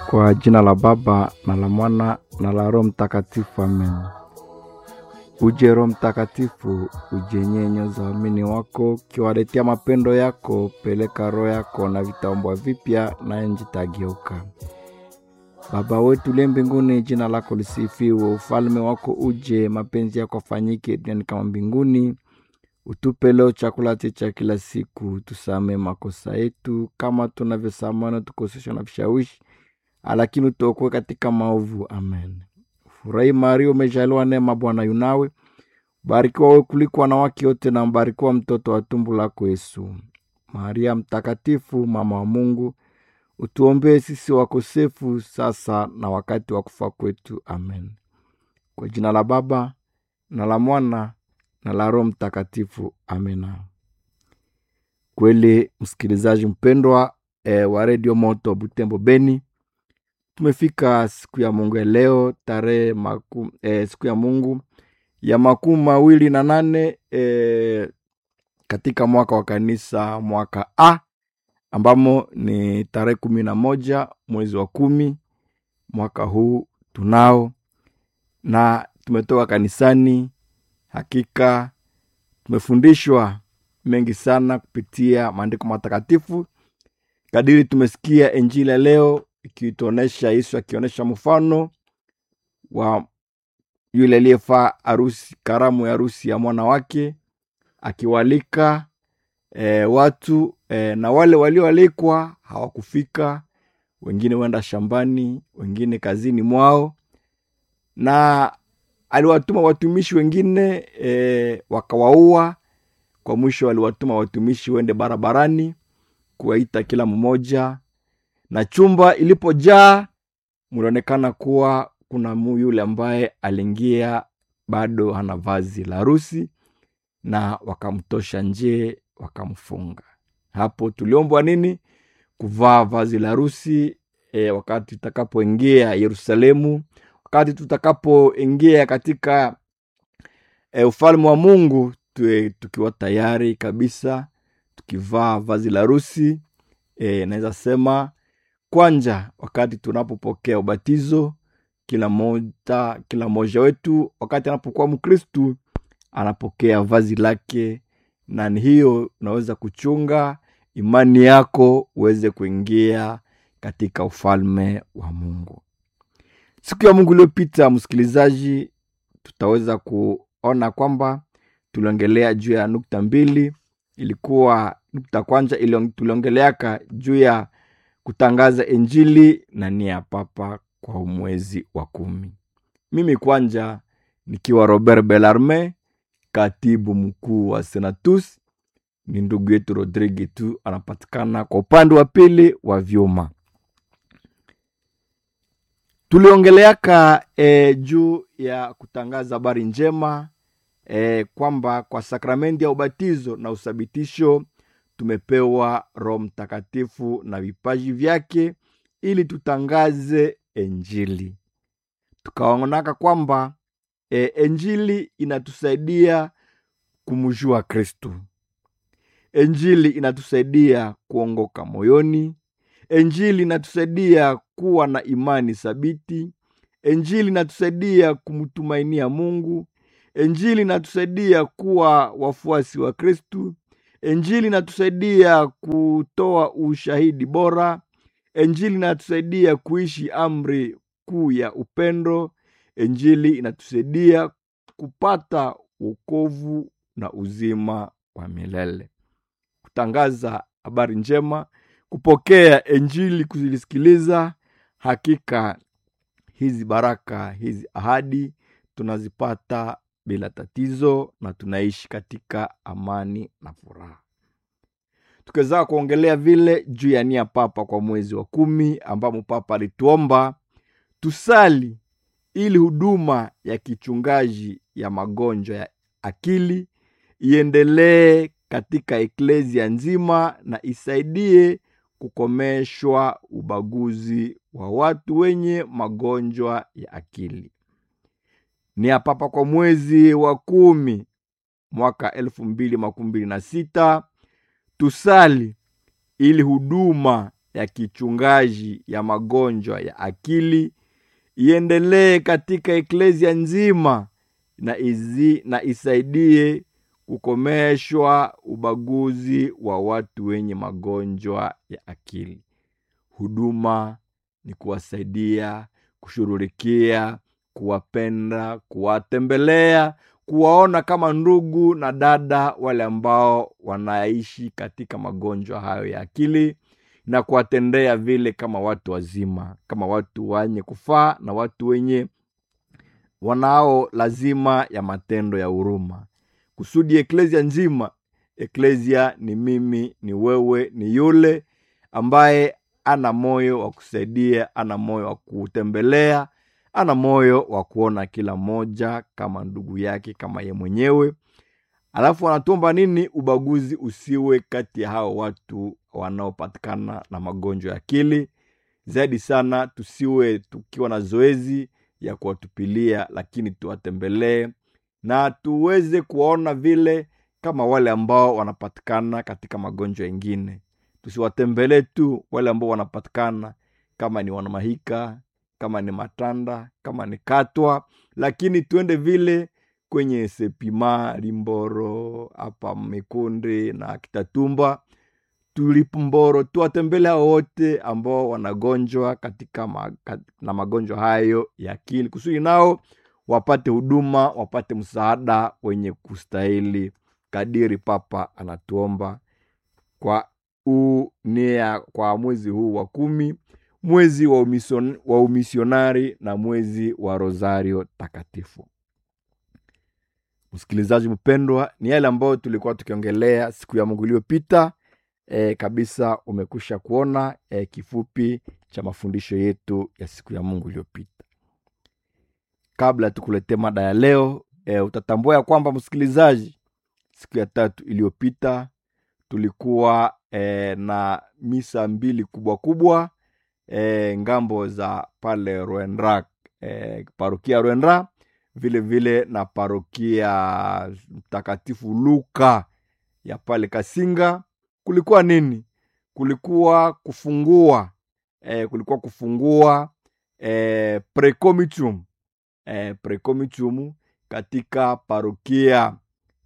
Kwa jina la Baba na la Mwana na la Roho Mtakatifu, amen. Uje Roho Mtakatifu, uje nyoza waamini wako, ukiwaletea mapendo yako. Peleka roho yako na vitaumbwa vipya, naye nchi itageuka. Baba wetu uliye mbinguni, jina lako lisifiwe, ufalme wako uje, mapenzi yako afanyike duniani kama mbinguni. Utupe leo chakula chetu cha kila siku, tusamee makosa yetu kama tunavyosamehe wanaotukosesha na vishawishi, lakini utuokoe katika maovu. Amen. Furahi Maria, umejaliwa neema, Bwana yunawe, barikiwa wewe kuliko wanawake wote, na mbarikiwa mtoto wa tumbo lako Yesu. Maria mtakatifu, mama wa Mungu, utuombee sisi wakosefu, sasa na wakati wa kufa kwetu. Amen. Kwa jina la Baba na la Mwana na la Roho Mtakatifu, amena. Kweli msikilizaji mpendwa e, wa redio Moto Butembo Beni, tumefika siku ya Mungu ya leo tarehe maku, e, siku ya Mungu ya makumi mawili na nane e, katika mwaka wa kanisa mwaka A ambamo ni tarehe kumi na moja mwezi wa kumi mwaka huu tunao, na tumetoka kanisani. Hakika tumefundishwa mengi sana kupitia maandiko matakatifu, kadiri tumesikia Injili ya leo ikituonesha Yesu akionyesha mfano wa yule aliyefaa harusi, karamu ya harusi ya mwana wake, akiwalika e, watu e, na wale walioalikwa hawakufika, wengine wenda shambani, wengine kazini mwao, na aliwatuma watumishi wengine e, wakawaua. Kwa mwisho aliwatuma watumishi wende barabarani kuwaita kila mmoja, na chumba ilipojaa mlionekana kuwa kuna mu yule ambaye aliingia bado hana vazi la harusi, na wakamtosha nje wakamfunga. Hapo tuliombwa nini? Kuvaa vazi la harusi e, wakati tutakapoingia Yerusalemu, wakati tutakapoingia katika e, ufalme wa Mungu tuwe tukiwa tayari kabisa, tukivaa vazi la harusi e, naweza sema kwanja, wakati tunapopokea ubatizo, kila moja kila mmoja wetu wakati anapokuwa Mkristu anapokea vazi lake, na ni hiyo unaweza kuchunga imani yako uweze kuingia katika ufalme wa Mungu. Siku ya Mungu iliyopita, msikilizaji, tutaweza kuona kwamba tuliongelea juu ya nukta mbili. Ilikuwa nukta kwanza tuliongeleaka juu ya kutangaza Injili na nia ya Papa kwa mwezi wa kumi. Mimi kwanja nikiwa Robert Belarme, katibu mkuu wa Senatus, ni ndugu yetu Rodrigue tu anapatikana kwa upande wa pili wa vyuma. Tuliongeleaka e, juu ya kutangaza habari njema e, kwamba kwa sakramenti ya ubatizo na uthabitisho tumepewa Roho Mtakatifu na vipaji vyake ili tutangaze Injili. Tukaonaka kwamba e, Injili inatusaidia kumjua Kristu. Injili inatusaidia kuongoka moyoni. Injili inatusaidia kuwa na imani thabiti. Injili inatusaidia kumtumainia Mungu. Injili inatusaidia kuwa wafuasi wa Kristu. Injili inatusaidia kutoa ushahidi bora. Injili inatusaidia kuishi amri kuu ya upendo. Injili inatusaidia kupata wokovu na uzima wa milele. Kutangaza habari njema, kupokea Injili, kuzisikiliza, hakika hizi baraka, hizi ahadi tunazipata bila tatizo na tunaishi katika amani na furaha. Tukiweza kuongelea vile juu ya nia Papa kwa mwezi wa kumi, ambamo Papa alituomba tusali ili huduma ya kichungaji ya magonjwa ya akili iendelee katika eklezia nzima na isaidie kukomeshwa ubaguzi wa watu wenye magonjwa ya akili. Nia Papa kwa mwezi wa kumi mwaka elfu mbili makumi mbili na sita tusali ili huduma ya kichungaji ya magonjwa ya akili iendelee katika eklesia nzima na, izi, na isaidie kukomeshwa ubaguzi wa watu wenye magonjwa ya akili. Huduma ni kuwasaidia, kushughulikia, kuwapenda, kuwatembelea, kuwaona kama ndugu na dada wale ambao wanaishi katika magonjwa hayo ya akili na kuwatendea vile kama watu wazima, kama watu wenye kufaa na watu wenye wanao lazima ya matendo ya huruma, kusudi eklesia nzima. Eklesia ni mimi, ni wewe, ni yule ambaye ana moyo wa kusaidia, ana moyo wa kutembelea, ana moyo wa kuona kila mmoja kama ndugu yake, kama ye mwenyewe. Alafu anatuomba nini? Ubaguzi usiwe kati ya hao watu wanaopatikana na magonjwa ya akili. Zaidi sana, tusiwe tukiwa na zoezi ya kuwatupilia, lakini tuwatembelee na tuweze kuwaona vile kama wale ambao wanapatikana katika magonjwa yengine. Tusiwatembelee tu wale ambao wanapatikana kama ni wanamahika, kama ni matanda, kama ni katwa, lakini tuende vile kwenye Sepima, Limboro, hapa Mikundi na Kitatumba, Tulipumboro, tuwatembele hao wote ambao wanagonjwa katika ma, kat, na magonjwa hayo ya akili, kusudi nao wapate huduma, wapate msaada wenye kustahili, kadiri Papa anatuomba kwa unia, kwa mwezi huu wa kumi, mwezi wa, umision, wa umisionari na mwezi wa Rosario Takatifu. Msikilizaji mpendwa, ni yale ambayo tulikuwa tukiongelea siku ya Mungu iliyopita. E, kabisa umekusha kuona e, kifupi cha mafundisho yetu ya siku ya Mungu iliyopita. Kabla tukuletee mada ya leo e, utatambua ya kwamba msikilizaji, siku ya tatu iliyopita tulikuwa e, na misa mbili kubwa kubwa e, ngambo za pale Rwendra e, parokia Rwendra vile vile na parokia Mtakatifu Luka ya pale Kasinga. Kulikuwa nini? Kulikuwa kufungua e, kulikuwa kufungua e, precomitum e, precomitum katika parokia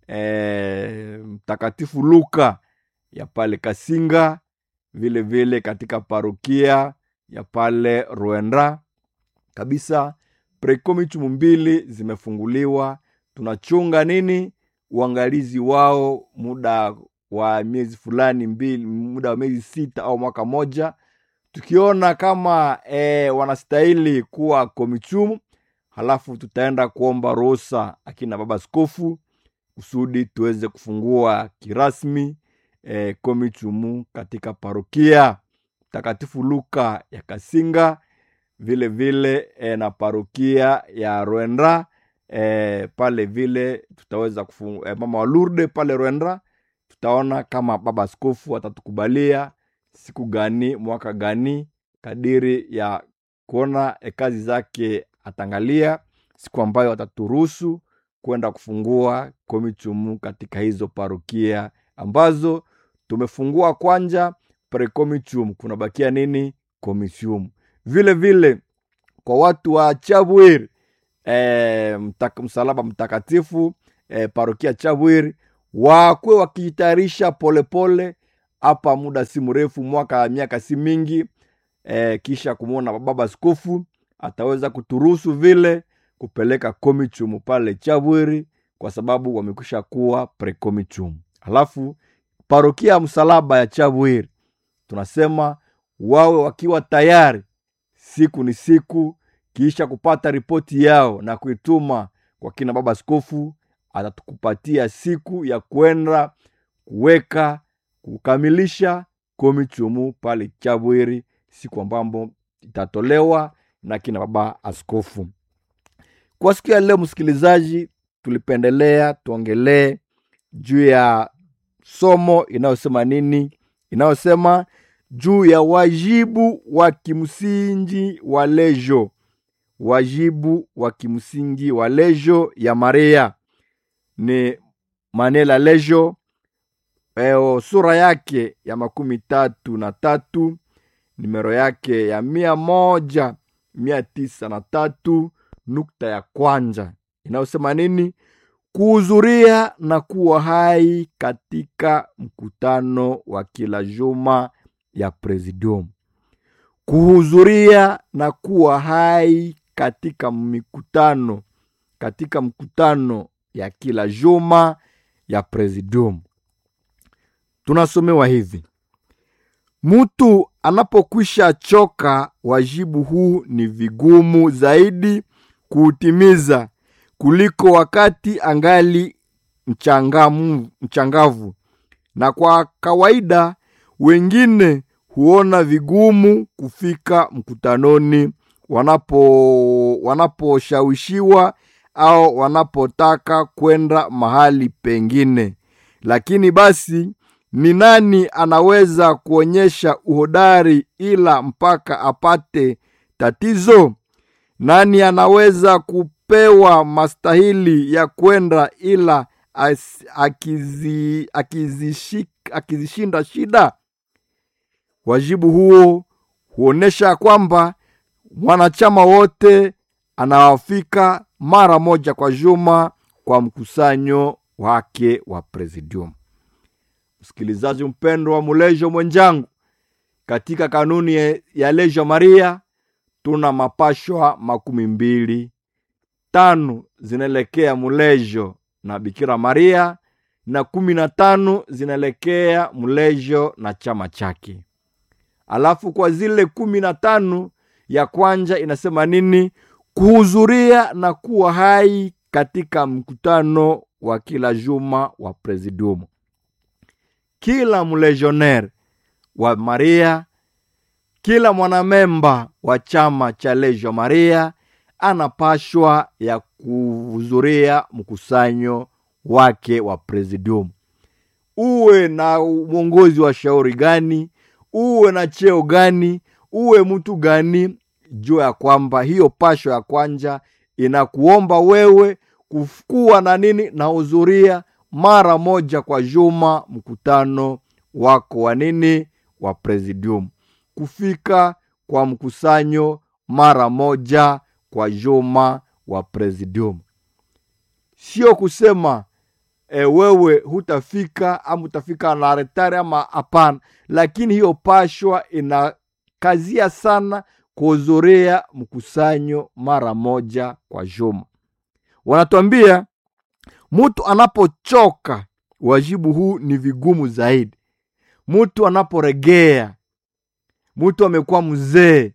e, Mtakatifu Luka ya pale Kasinga, vile vile katika parokia ya pale Rwenda kabisa precomitum mbili zimefunguliwa. Tunachunga nini? Uangalizi wao muda wa miezi fulani mbili, muda wa miezi sita au mwaka moja, tukiona kama e, wanastahili kuwa komitum, halafu tutaenda kuomba ruhusa akina baba askofu kusudi tuweze kufungua kirasmi e, komitum katika parokia Mtakatifu Luka ya Kasinga vile vile e, na parokia ya Rwendra e, pale vile tutaweza kufungua e, mama wa Lourdes pale Rwendra. Tutaona kama baba askofu atatukubalia siku gani mwaka gani, kadiri ya kuona e, kazi zake atangalia siku ambayo ataturuhusu kwenda kufungua komitum katika hizo parokia ambazo tumefungua kwanja precomitum, kunabakia nini komisium vile vile kwa watu wa Chabwir e, mtaka, msalaba mtakatifu e, parokia Chabwir wakwe wakijitayarisha polepole hapa, muda si mrefu, mwaka miaka si mingi e, kisha kumwona baba askofu ataweza kuturuhusu vile kupeleka komichum pale Chabwiri kwa sababu wamekwisha kuwa precomichum. Alafu parokia ya msalaba ya Chabwiri tunasema wawe wakiwa tayari siku ni siku, kisha kupata ripoti yao na kuituma kwa kina baba askofu, atatukupatia siku ya kwenda kuweka kukamilisha komichumu pale Chabwiri, siku ambambo itatolewa na kina baba askofu. Kwa siku ya leo, msikilizaji, tulipendelea tuongelee juu ya somo inayosema nini? Inayosema juu ya wajibu wa kimsingi wa lejo, wajibu wa kimsingi wa lejo ya Maria ni manela lejo eo, sura yake ya makumi tatu na tatu nimero yake ya mia moja mia tisa na tatu nukta ya kwanza inayosema nini? Kuhudhuria na kuwa hai katika mkutano wa kila juma ya Presidium. Kuhudhuria na kuwa hai katika mikutano katika mkutano ya kila juma ya Presidium. Tunasomewa hivi: mtu anapokwisha choka, wajibu huu ni vigumu zaidi kuutimiza kuliko wakati angali mchangamu, mchangavu, na kwa kawaida wengine huona vigumu kufika mkutanoni wanapo wanaposhawishiwa au wanapotaka kwenda mahali pengine. Lakini basi ni nani anaweza kuonyesha uhodari ila mpaka apate tatizo? Nani anaweza kupewa mastahili ya kwenda ila as- akizi, akizishi- akizishinda shida? Wajibu huo huonyesha kwamba mwanachama wote anawafika mara moja kwa juma kwa mkusanyo wake wa Presidium. Msikilizaji mpendwa wa Mulejo mwenjangu, katika kanuni ya- ya Lejo Maria tuna mapashwa makumi mbili tano zinaelekea Mulejo na Bikira Maria na kumi na tano zinaelekea Mulejo na chama chake. Alafu kwa zile kumi na tano ya kwanja inasema nini? Kuhudhuria na kuwa hai katika mkutano wa kila juma wa Presidium. Kila mlegionnaire wa Maria, kila mwanamemba wa chama cha Legio Maria anapashwa ya kuhudhuria mkusanyo wake wa Presidium. Uwe na mwongozi wa shauri gani, uwe na cheo gani, uwe mtu gani, jua ya kwamba hiyo pasho ya kwanja inakuomba wewe kuwa na nini na hudhuria mara moja kwa juma mkutano wako wa nini wa Presidium, kufika kwa mkusanyo mara moja kwa juma wa Presidium, sio kusema e, wewe hutafika ama utafika na retari ama hapana, lakini hiyo pashwa inakazia sana kuhudhuria mkusanyo mara moja kwa juma. Wanatuambia mtu anapochoka, wajibu huu ni vigumu zaidi. Mtu anaporegea, mtu amekuwa mzee,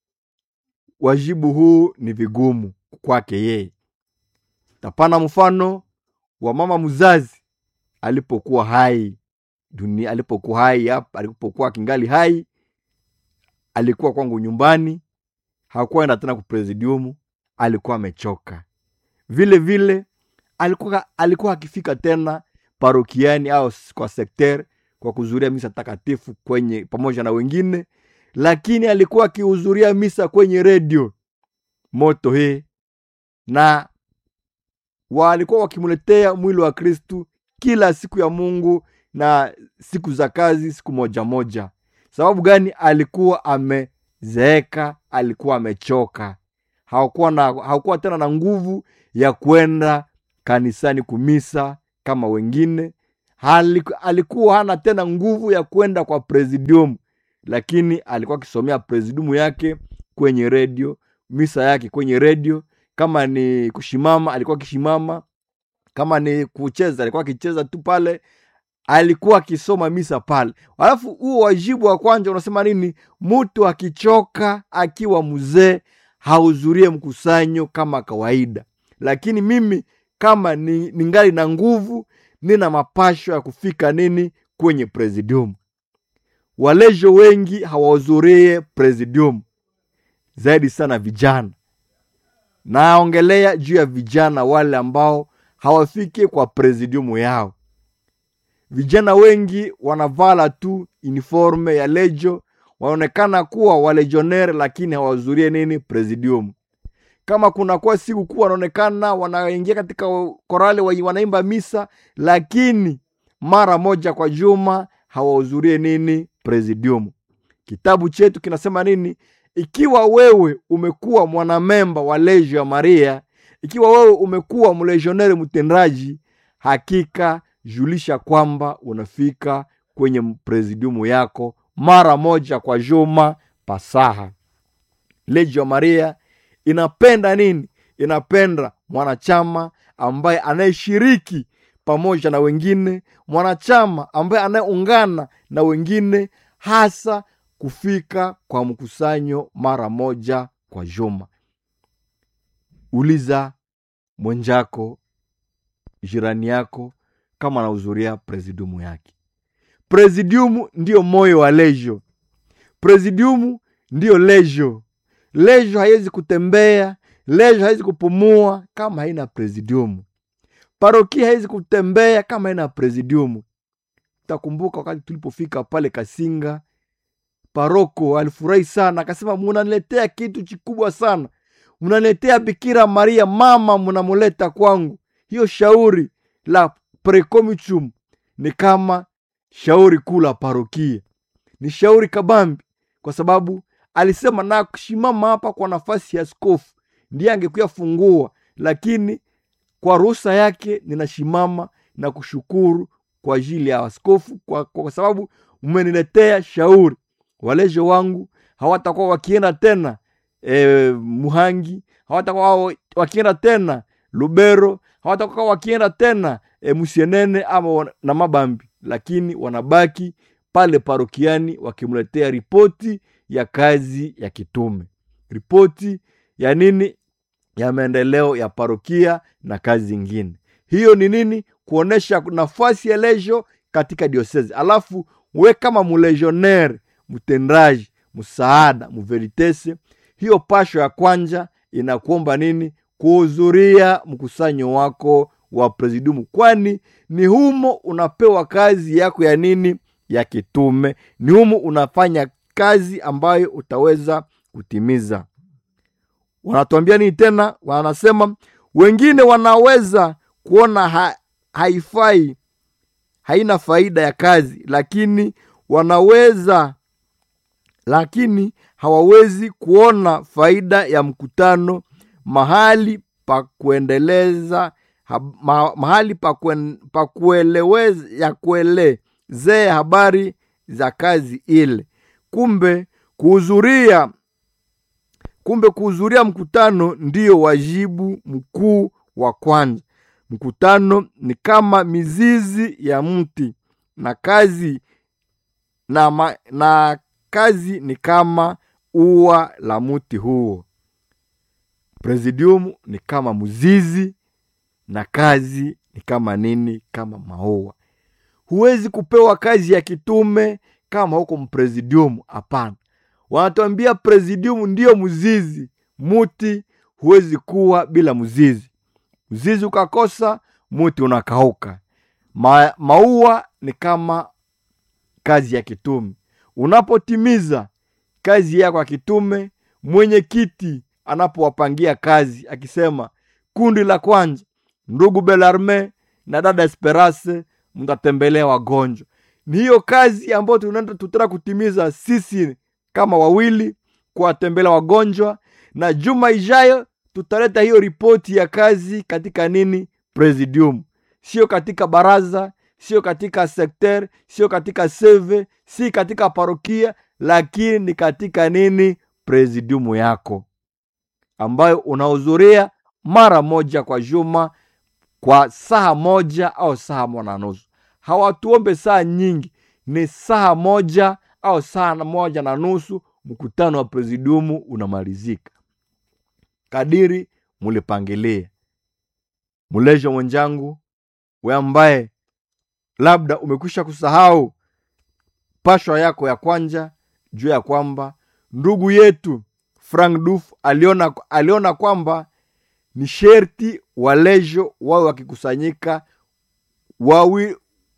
wajibu huu ni vigumu kwake yeye. Tapana mfano wa mama mzazi alipokuwa hai dunia, alipokuwa hai hapa, alipokuwa kingali hai, alikuwa kwangu nyumbani, hakuwa enda tena kupresidiumu, alikuwa amechoka. Vile vile alikuwa alikuwa akifika tena parokiani au kwa sekter kwa kuhudhuria misa takatifu kwenye pamoja na wengine, lakini alikuwa akihudhuria misa kwenye redio moto hii na walikuwa wakimletea mwili wa Kristu kila siku ya Mungu na siku za kazi, siku moja moja. Sababu gani? Alikuwa amezeeka, alikuwa amechoka, hakuwa na hakuwa tena na nguvu ya kwenda kanisani kumisa kama wengine. Haliku, alikuwa hana tena nguvu ya kwenda kwa presidium, lakini alikuwa akisomea presidium yake kwenye redio, misa yake kwenye redio kama ni kushimama alikuwa akishimama, kama ni kucheza alikuwa akicheza tu pale, alikuwa akisoma misa pale. Alafu huo wajibu wa kwanza unasema nini? Mtu akichoka akiwa mzee hahudhurie mkusanyo kama kawaida, lakini mimi kama ni ningali na nguvu, nina mapasho ya kufika nini kwenye presidium. Walejo wengi hawahudhurie presidium, zaidi sana vijana naongelea juu ya vijana wale ambao hawafiki kwa presidiumu yao. Vijana wengi wanavala tu uniforme ya lejo, wanaonekana kuwa walegionere, lakini hawahudhurie nini presidium. Kama kunakuwa siku kuu, wanaonekana wanaingia katika korale, wanaimba misa, lakini mara moja kwa juma hawahudhurie nini presidium. kitabu chetu kinasema nini ikiwa wewe umekuwa mwanamemba wa legio ya maria ikiwa wewe umekuwa mlegioneri mtendaji hakika julisha kwamba unafika kwenye presidiumu yako mara moja kwa juma pasaha legio ya maria inapenda nini inapenda mwanachama ambaye anayeshiriki pamoja na wengine mwanachama ambaye anayeungana na wengine hasa kufika kwa mkusanyo mara moja kwa juma uliza mwenjako jirani yako kama anahudhuria presidiumu yake presidiumu ndiyo moyo wa lejo presidiumu ndiyo lejo lejo haiwezi kutembea lejo haiwezi kupumua kama haina presidiumu parokia haiwezi kutembea kama haina presidiumu takumbuka wakati tulipofika pale kasinga paroko alifurahi sana akasema munaniletea kitu kikubwa sana mnaniletea bikira maria mama mnamuleta kwangu hiyo shauri la precomitum ni kama shauri kuu la parokia ni shauri kabambi kwa sababu alisema na kushimama hapa kwa nafasi ya skofu ndiye angekuya fungua lakini kwa ruhusa yake ninashimama na kushukuru kwa ajili ya askofu kwa, kwa sababu mmeniletea shauri walejo wangu hawatakuwa wakienda tena e, muhangi hawatakuwa wakienda tena lubero hawatakuwa wakienda tena e, musienene ama wana, na mabambi lakini wanabaki pale parokiani wakimletea ripoti ya kazi ya kitume ripoti ya nini ya maendeleo ya parokia na kazi zingine hiyo ni nini kuonesha nafasi ya lejo katika diosezi alafu we kama mulegionnaire mtendaji msaada muveritese hiyo pasho ya kwanja inakuomba nini kuhudhuria mkusanyo wako wa presidiumu kwani ni humo unapewa kazi yako ya nini ya kitume ni humo unafanya kazi ambayo utaweza kutimiza wanatuambia nini tena wanasema wengine wanaweza kuona ha, haifai haina faida ya kazi lakini wanaweza lakini hawawezi kuona faida ya mkutano mahali pa kuendeleza ha, ma, mahali pa, kuen, pa kueleweza ya kuelezea habari za kazi ile kumbe kuhudhuria kumbe kuhudhuria mkutano ndiyo wajibu mkuu wa kwanza mkutano ni kama mizizi ya mti na kazi na, ma, na kazi ni kama ua la mti huo presidium ni kama mzizi na kazi ni kama nini kama maua huwezi kupewa kazi ya kitume kama huko mpresidium hapana wanatuambia presidium ndiyo mzizi muti huwezi kuwa bila mzizi mzizi ukakosa muti unakauka Ma, maua ni kama kazi ya kitume unapotimiza kazi yako ya kitume mwenyekiti anapowapangia kazi akisema kundi la kwanza ndugu belarme na dada esperance mtatembelea wagonjwa ni hiyo kazi ambayo tunaenda tutara kutimiza sisi kama wawili kuwatembelea wagonjwa na juma ijayo tutaleta hiyo ripoti ya kazi katika nini presidium sio katika baraza sio katika sekter sio katika seve si katika parokia lakini ni katika nini presidiumu yako ambayo unahudhuria mara moja kwa juma kwa saa moja au saa moja na nusu hawatuombe saa nyingi ni saa moja au saa moja na nusu mkutano wa presidiumu unamalizika kadiri mulipangilia mulejo mwenjangu we ambaye labda umekwisha kusahau pashwa yako ya kwanja juu ya kwamba ndugu yetu frank duf aliona, aliona kwamba ni sherti walejo wawe wakikusanyika wawi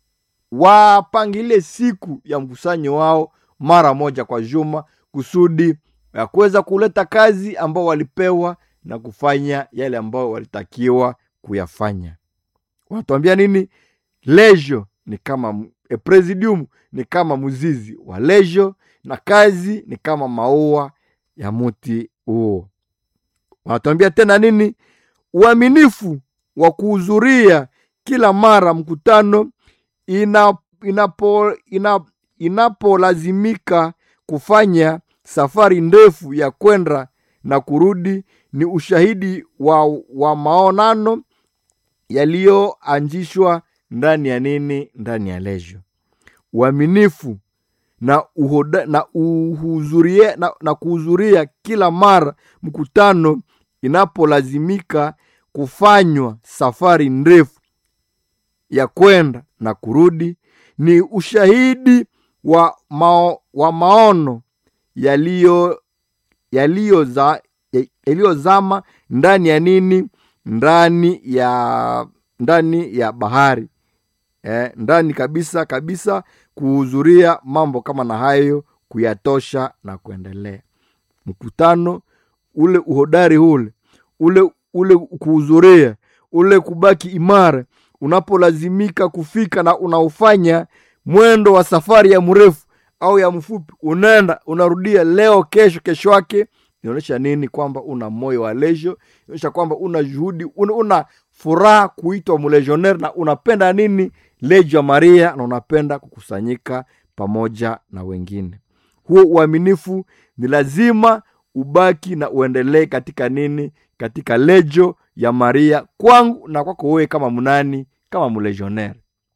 wapangilie siku ya mkusanyo wao mara moja kwa juma kusudi ya kuweza kuleta kazi ambao walipewa na kufanya yale ambayo walitakiwa kuyafanya wanatuambia nini lejo ni kama e, presidium ni kama mzizi wa lejo na kazi ni kama maua ya muti huo wanatuambia tena nini uaminifu wa kuhudhuria kila mara mkutano ina, inapo, ina, inapolazimika kufanya safari ndefu ya kwenda na kurudi ni ushahidi wa, wa maonano yaliyoanzishwa ndani ya nini ndani ya lejo uaminifu na, uhoda, na, uhuzurie, na, na kuhudhuria kila mara mkutano inapolazimika kufanywa safari ndefu ya kwenda na kurudi ni ushahidi wa, mao, wa maono yaliyo yaliyozama yaliyo ndani ya nini ndani ya ndani ya bahari eh, ndani kabisa kabisa kuhudhuria mambo kama na hayo kuyatosha na kuendelea mkutano ule uhodari ule ule ule kuhudhuria ule kubaki imara unapolazimika kufika na unaofanya mwendo wa safari ya mrefu au ya mfupi unaenda unarudia leo kesho kesho yake inaonyesha nini kwamba una moyo wa lejo inaonyesha kwamba una juhudi una, una furaha kuitwa mlegionnaire na unapenda nini lejo ya maria na unapenda kukusanyika pamoja na wengine huo uaminifu ni lazima ubaki na uendelee katika nini katika lejo ya maria kwangu na kwako wewe kama mnani kama mlegionnaire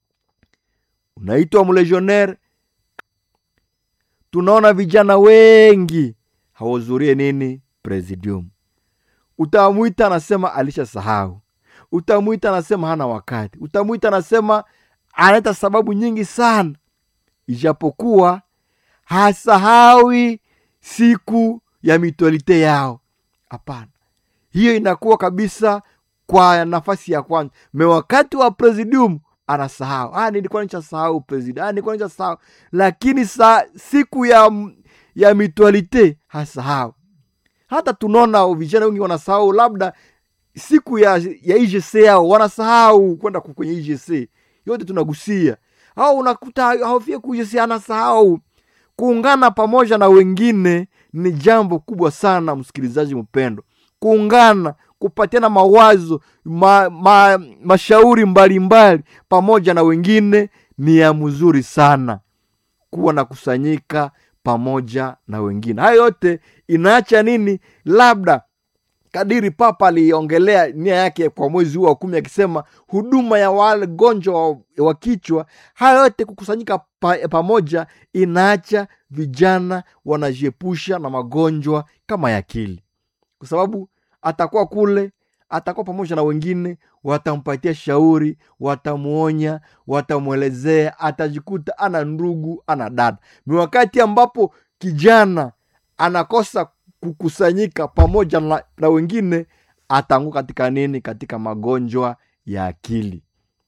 unaitwa mlegionnaire tunaona vijana wengi hawahudhurie nini presidium utamwita anasema alisha sahau utamwita anasema hana wakati utamwita anasema analeta sababu nyingi sana ijapokuwa hasahawi siku ya mitualite yao hapana hiyo inakuwa kabisa kwa nafasi ya kwanza me wakati wa presidium anasahau ah, nilikuwa nishasahau president ah, nilikuwa nishasahau lakini sa, siku ya ya mitualite hasahau hata tunaona vijana wengi wanasahau labda siku ya ya igc yao wanasahau kwenda kwenye igc yote tunagusia au unakuta haufie kuigc anasahau kuungana pamoja na wengine ni jambo kubwa sana msikilizaji mpendo kuungana kupatiana mawazo ma, ma, mashauri mbalimbali mbali, pamoja na wengine ni ya mzuri sana kuwa na kusanyika pamoja na wengine hayo yote inaacha nini labda kadiri papa aliongelea nia yake kwa mwezi huu wa kumi akisema huduma ya wagonjwa wa, wa kichwa hayo yote kukusanyika pa, pamoja inaacha vijana wanajiepusha na magonjwa kama ya akili kwa sababu atakuwa kule atakuwa pamoja na wengine watampatia shauri watamuonya watamwelezea atajikuta ana ndugu ana dada ni wakati ambapo kijana anakosa kukusanyika pamoja na, na wengine ataanguka katika nini katika magonjwa ya akili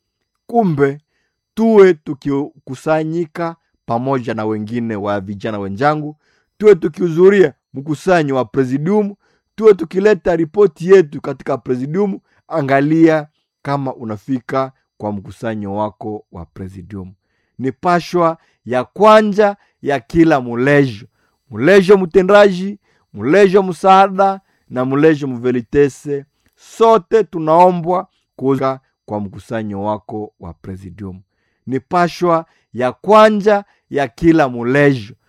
kumbe tuwe tukikusanyika pamoja na wengine wa vijana wenzangu tuwe tukihudhuria mkusanyo wa presidium tuwe tukileta ripoti yetu katika presidium angalia kama unafika kwa mkusanyo wako wa presidium ni pashwa ya kwanja ya kila mulejo mulejo mtendaji mulejo msaada na mulejo mvelitese sote tunaombwa kuza kwa mkusanyo wako wa presidium ni pashwa ya kwanja ya kila mulejo